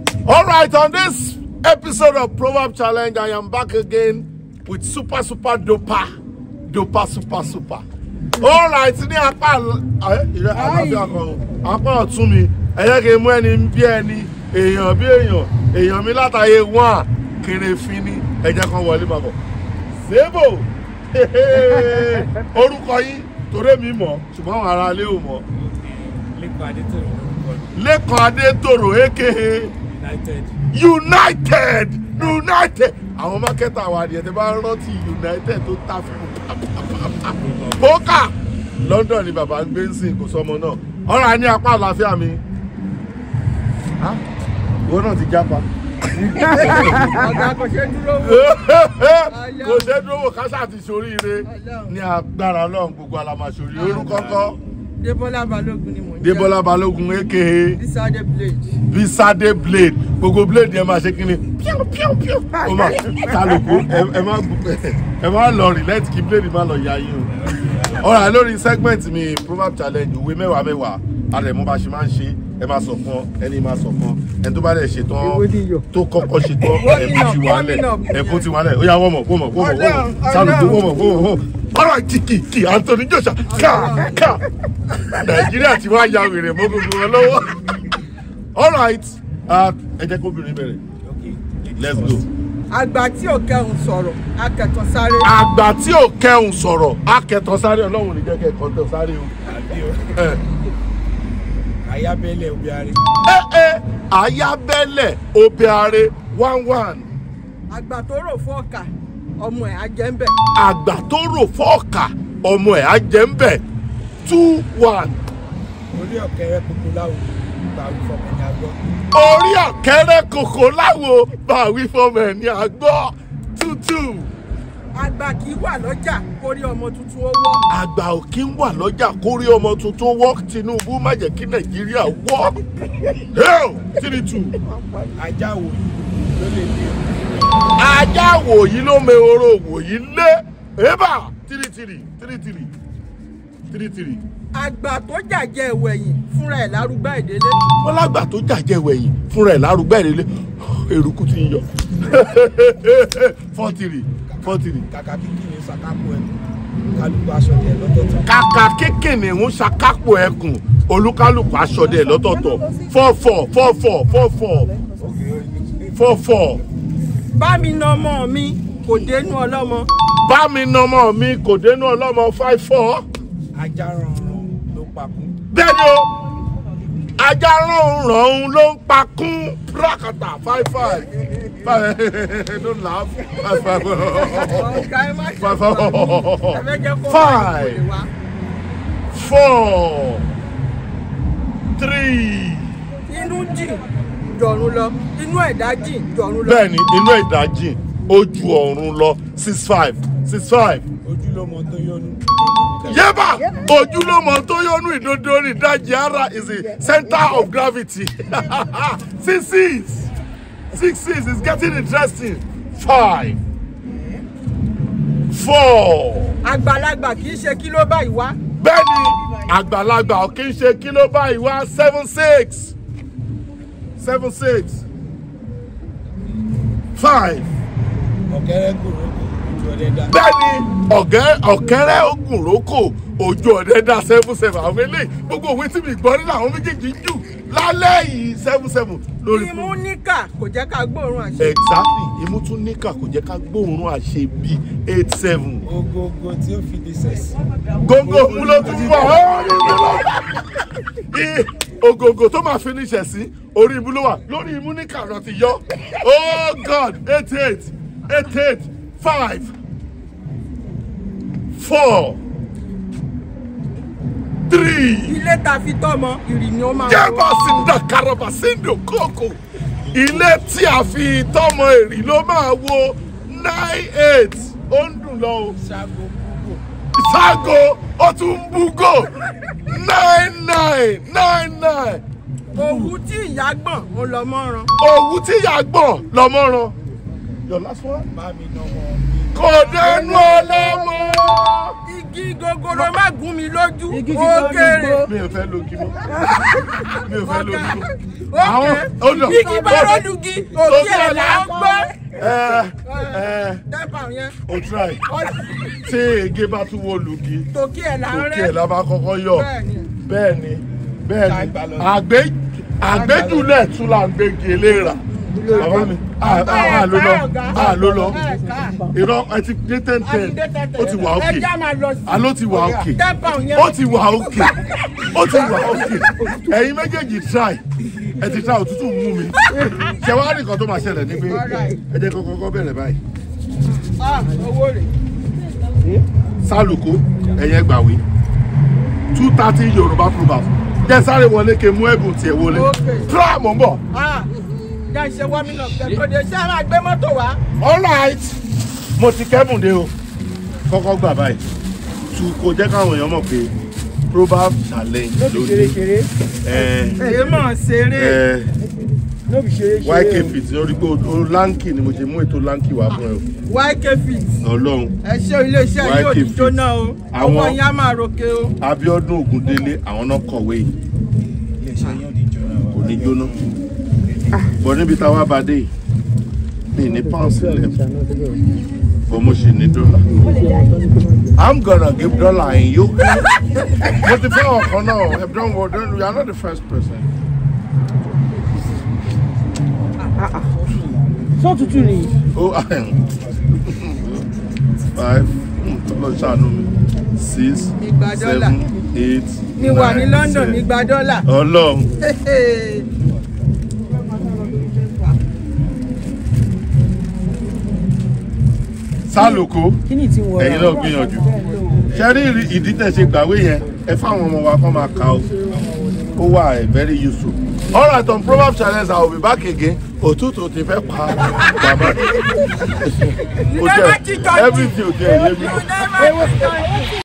All right, on this episode of Proverb Challenge, I am back again with super super dopa, dopa super super. All right, ní apá ẹ, ìrẹ- àlàáfíà kan o, apá ọ̀tún mi, ẹ jẹ́ kí n mú ẹni bí ẹni, èèyàn bí èèyàn, èèyàn mi látàyè wọ́n à, kéré fín ní, ẹ jẹ́ kan wọlé bàbọ̀. Sebo, orúkọ yín, torí mi mọ̀, ṣùgbọ́n àwọn ará ilé ò mọ̀. lẹ́kọ̀ọ́ adétòrò lórúkọ mi Lẹ́kan Adétòrò aka united United United àwọn mákẹ́tà wa ni ẹ̀ tẹ́ bá rántí United tó ta fún pókà London ni bàbá ń gbé ń sìn kò sọmọ náà ọ̀rọ̀ àní apá àlàáfíà mi Ah, ìwọ náà ti jápa ọ̀gá kò ṣe dúró wò. kò ṣe dúró wò káṣá ti ṣoríire ní agbára Ọlọ́run gbogbo alamàṣorí orúkọ kọ́ Débọ́lá Balógun ni mò ń jẹ́. Débọ́lá Balógun aka Bísádé Blade. bisade blade gbogbo blade yẹn máa ṣe kí ni píọ́ píọ́ píọ́ ó máa kálukú ẹ- ẹ má gbọ́- ẹ má lọ relent kí blade má lọ ya yín o. ọ̀rọ̀ lórí segment mi proverb challenge òwe mẹ́wàá mẹ́wàá àrẹ̀mú bá ṣe máa ń ṣe ẹ máa sọ fún ẹni máa sọ fún ẹni tó bá dẹ̀ ṣe tán Èwo ni iyọ̀? tó kọ́kọ́ ṣe tán ẹ̀kú ti wà lẹ̀ Warming up. ẹ̀kú ti wà lẹ̀ ó yá wọ́mọ̀ wọ́mọ̀ wọ́mọ̀ wọ́mọ̀ Ọlọ́run, sálùkù Ọlọ́run. wọ́mọ̀ wọ́mọ̀ wọ́mọ̀ ọ̀rọ̀ kìkìkì Anthony Joshua ká ká Nàìjíríà ti wá ya wèrè mọ́ gbogbo wọn lọ́wọ́ all right uh, ẹ jẹ́ kóbìnrin bẹ̀rẹ̀ okay let's go. Àgbà tí ò kẹhùn sọ̀rọ̀, akẹ̀tàn sáré. àgbà tí ò kẹhùn sọ̀rọ̀ akẹtọ̀ sáré ọlọ́run ní jẹ́ kẹ́ ẹ̀kọ́ tẹ̀ sáré o. àbí o ẹ ayábẹ́lẹ̀ obiari ẹ ẹ ayábẹ́lẹ̀ obeare one one Àgbà tó rò fún ọkà, ọmọ ẹ̀ á jẹ́ ń bẹ̀. àgbà tó rò fọ́ọ̀kà ọmọ ẹ̀ á jẹ́ ń bẹ̀ two one orí ọ̀kẹ́rẹ́ kúkú láwùjọ gbà wí fọmọ ní agbọ́ orí ọ̀kẹ́rẹ́ kòkó láwo báwí fọmọ ẹ̀ ní àgbọ̀ two two. Àgbà kì í wà lọ́jà kórí ọmọ tuntun ó wọ́. àgbà ò kí ń wà lọ́jà kórí ọmọ tuntun wọ́ Tinubu má jẹ́ kí Nàìjíríà wọ́ hell three two. ajá wo ló lè dé ajá wòyí ló mehoro wòyí lé ébà three three three three three three. Àgbà tó jàjẹ́ ìwẹ̀yìn fúnra ẹ̀ lárúgbá ìdílé. wọ́n lágbà tó jàjẹ́ wẹ̀yìn fúnra ẹ̀ lárúgbẹ́ ìrẹ́lẹ̀ eruku ti ń yọ four three four three. kàkà kíkì ní sàkápò ẹ̀ kálukú aṣọ tẹ̀ lọ́tọ̀ọ̀tọ̀ kàkà kékèké ń ṣakápò ẹkùn olúkálùkù aṣọdẹ lọ́tọ̀ọ̀tọ̀ four four four four four four four four. Bá mi na ọmọ mi kò dénú ọlọ́mọ. bá mi nọmọ mi kò dénú ọlọ́mọ five four. ajá rànràn ló pakún bẹ́ẹ̀ni o ajá rọrùn ló ń pakún rákàtà five five five don't laugh five five Ọ̀gá ẹ má ṣe five fún wa. Ẹ fẹ́ jẹ́ kó five wá five ìkòlè wá. four three. Inú jìn jọ̀run lọ. Inú ẹ̀dá jìn jọ̀run lọ. bẹ́ẹ̀ni inú ìdájì ojú ọ̀run lọ six five six five. ojúlọmọ tó yọnu yẹ́bà ojúlọ́mọ tó yọnu ìdodo ní ìdajì ara is the center of gravity six six six six is getting interesting five four Àgbàlagbà kì í ṣe kí ló báyìí wá. bẹ́ẹ̀ni àgbàlagbà ò kí ń ṣe kí ló báyìí wá seven six seven six five ọ̀kẹ́rẹ́ kòrókò ojú ọdẹ dá bẹ́ẹ̀ni ọ̀gẹ́ ọ̀kẹ́rẹ́ ogun roko ojú ọ̀dẹ dá seven seven àwọn eléyìí gbogbo òwe tí mi gbọ́ nínú àwọn méjèèjì jù lálẹ́ yìí seven seven lórí Imú fún. níkà kò jẹ́ ká gbóòórùn àṣẹ. exactly imú tún níkà kò jẹ́ ká gbóòórùn àṣẹ bíi eight seven. ogogo tí ó fi di sẹ̀sì gógó òun ló tún bọ̀ ọ́ ní ìlú lọ. I- ògògò tó máa finish ẹ̀ sí orí imú ló wà lórí imú níkà lọ ti yọ oh god eight eight eight eight five four three. Ilé ta fi tọ́mọ ìrì ni ó máa jẹ́bà síndà karaba síndò kókò ilé tí a fi tọmọ èrì ló máa wo nine eight ó ń dùn lọ o ṣáàgó púpọ̀ ṣáàgó ó tún ń búgò nine nine nine nine Òwú tí ìyá gbọ̀n ń lọ mọ́ran. òwú tí ìyá gbọ̀n lọ́mọ́ràn your last one. bá mi nà ọmọ mi kò dẹnu ọlọ́mọ. Igbá igi gogoro má gún mi lójú Igi ti ó gbọ́ ní kéré gbó. mi ò fẹ́ lógi mọ́ mi ò fẹ́ lógi mọ́. ókè Àwọn- hold on. igi bá rọ́lùgì òkè ẹ̀ là ń gbọ́ ẹ ẹ tẹ́pà yẹn o try tí ege bá tún wọ lùgì tòkè ẹ̀ là ń òkè rẹ́ ẹ̀ la máa kọ́kọ́ yọ bẹ́ẹ̀ ni bẹ́ẹ̀ ni bẹ́ẹ̀ ni àgbé àgbéjúlẹ̀ tún là ń gbégi eléra bàbá mi à à ló lọ à ló lọ irọ́ ẹ ti dé ten ten ó ti wà òkè ẹja máa lọ sí àló ti wà òkè tẹ́pà yẹn ó ti wà òkè ó ti wà òkè ẹ̀yin méjèèjì try ẹ ti try òtútù mú mi ṣe wá nìkan tó máa ṣẹlẹ̀ ní pé ẹ jẹ́ kọ́kọ́ kọ́ bẹ̀rẹ̀ báyìí Ah, owó rẹ̀ sálùkù ẹ̀yẹ gbàwé two thirty yorùbá proverbs jẹ́ sáré wọlé ke mú ẹ̀bùn tiẹ̀ wọlé Okay. try mọ̀ ń bọ̀. Ah, jẹ́ ìṣe wọ́mí náà kẹ́kọ̀ọ́ ṣé a máa gbé mọ́tò wá alright mo ti kẹ́bùn dé o kọ́kọ́ gbà báyìí tù kò jẹ́ káwọn èèyàn mọ̀ pé proverb challenge no be ṣeré lónìí ṣeré ẹ èyí mọ̀ ṣeré ẹ no be ṣeré ṣeré yk fit lórí pé o lanky ni mo ṣe mú ètò lanky wá fún ẹ yk fit o ọlọ́run ẹ ṣe iléeṣẹ́ yóò YK ní Fit. jóná o Àwọn- ọwọ́ yín á máa roke o abiodun ogundele àwọn náà kọ̀wé yìí iléeṣẹ́ yóò ní jóná wa. kò ní jóná bọ̀ níbi táwa bá dé yìí mi ní pounds lẹ̀ bọ̀ mo ṣì ní dọ́là i'm gonna give dollar in you mo ti fẹ́ ọ̀kan náà ẹ don't worry don't you are not the first person. sọ tútù ni Oh, five, lọ ṣàánú mi, six, Igba dọ́là. seven, eight, mi wà ní nine, London ten. mi gba dọ́là Ọlọ́run, sálòkó, kí ni tí ń wọra ẹ̀yin náà gbìyànjú. Ṣé rí ìrì- ìdí tẹ̀ ṣe gbàwé yẹn? Ẹ fáwọn ọmọ wa kọ́ máa ka o. Ó wà ẹ̀ very useful. All right, on Proverbs challenge, I will be back again. Òtútù ti fẹ́ pa bàbá. You never cheat on me. Everything ò jẹ́ ẹ̀yẹ́ mi. You never cheat on me.